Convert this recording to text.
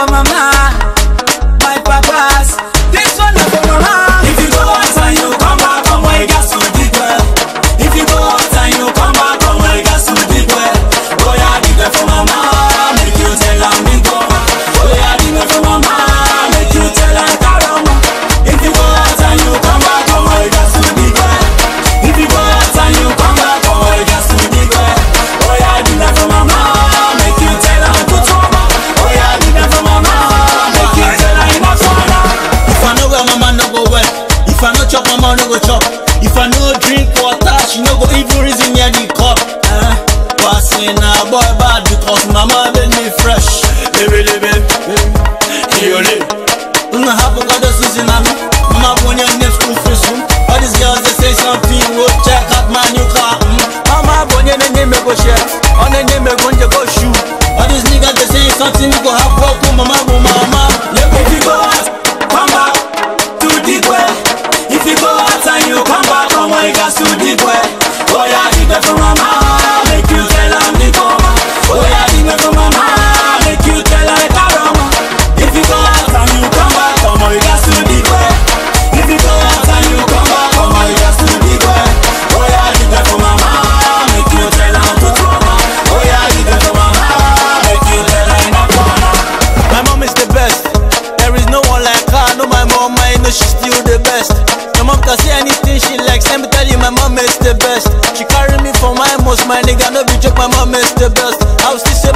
for mama, my papas. This one na for mama. If you go out and you come back, come on, you got to dig well. If you go out and you come back, come on, you got to dig well. Oh yeah, dig well for mama, make you tell am big mama. Oh yeah, dig well for mama, make you tell am karama. If you go out and you come back, come on, you got to dig well. If you go out and you come back, come on, you got to dig well. Oh yeah, dig well for mama, make you tell am good mama. Oh yeah, dig well for mama, make you tell am enough mama. If I know where mama no go well, if I no chop, mama no go chop. If I no drink water, she no go even reason near the cup. Eh? But say na boy bad because mama been me fresh. Baby, baby, baby, Una have a god Susan and me. Mama when you name school free soon. All these girls they say something, go check out my new car. Mm. Mama when you name me go share, on the name me go go shoot. All these niggas they say something, we go have work with mama, with mama. If you go out, come back to dig well. If you go out and you come back, come on, you got to dig well. Oh yeah, dig well for mama, make you tell am the mama. Oh yeah, dig well for mama, make you tell her karama. If you go out and you come back, come on, you got to dig well. If you go out and you come back, come on, you got to dig well. Oh yeah, dig well for mama, make you tell am to mama. Oh yeah, dig well for mama, make you tell her in a corner. My mom is the best. There is no one like her. I know my mom, I know she's still the best. My mom can say anything she likes. Let me tell you, my mom is the best. She carry me for my most, my nigga. No be joke, my mom is the best. I will still say